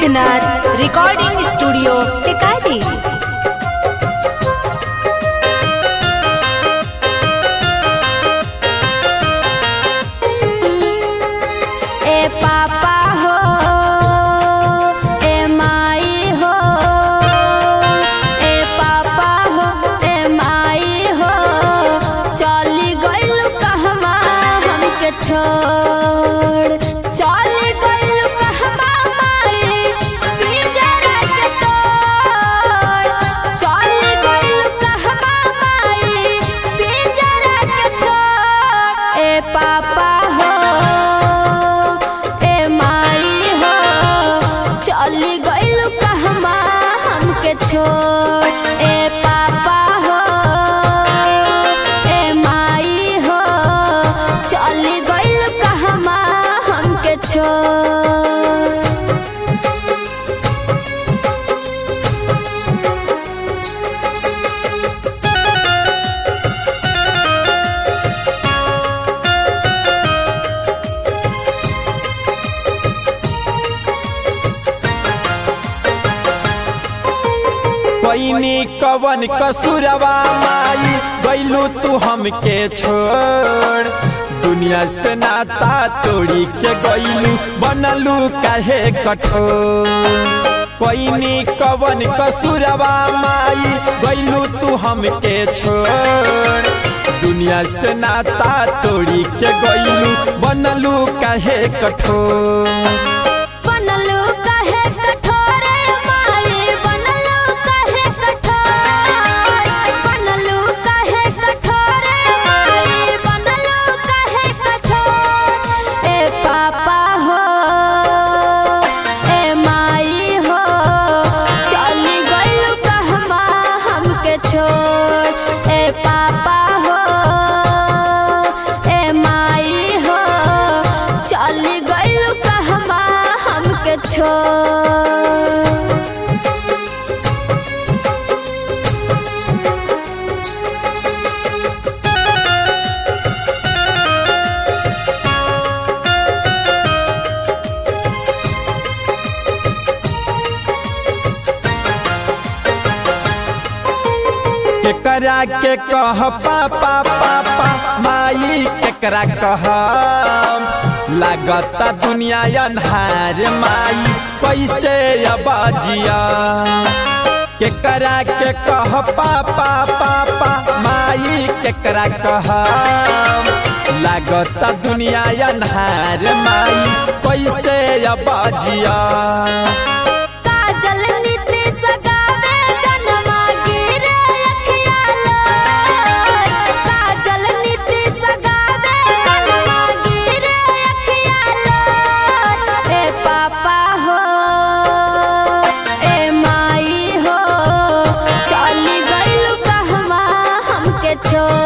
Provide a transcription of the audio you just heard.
Siddhnath recording studio Tikari ए पापा हो ए माई हो ए पापा हो ए माई हो चली गइल कहवा हमके छोड़ चली गइल कहवा माई पिंजरा के तोड़ चली गइल कहवा माई पिंजरा के छोड़ ए पापा हो ए माई हो चली गइल कहवा हमके छोड़ ए पापा हो ए माई हो चली गइल कहवा हमके छोड़ पैनी कवन कसुरवा माई गैलू तू हमके छोड़ दुनिया से नाता तोड़ी के गैलू बनलू काहे कठोर पैनी कवन कसुरवा माई गैलू तू हमके छोड़ दुनिया से नाता तोड़ी के गैलू बनलू काहे कठोर बनलू काहे कठोर माई बनलू काहे कठोर बनलू काहे कठोर माई बनलू काहे कठोर ए पापा हो ए माई हो चली गइल कहवा हमके छोड़ ए पापा हो ए माई हो चली गइल कहवा हमके छोड़ केकरा के कह पापा पापा माई केकरा कह लागता दुनिया अन्हार माई कैसे अब जिया केकरा के कह पापा पापा माई केकरा कह लागता दुनिया अन्हार माई कैसे अब जिया काजल नीति सगावे गनमा गिरे अखिया लोर काजल नीति सगावे गनमा गिरे अखिया लोर ए पापा हो ए माई हो चली गइल कहवा हमके छोड़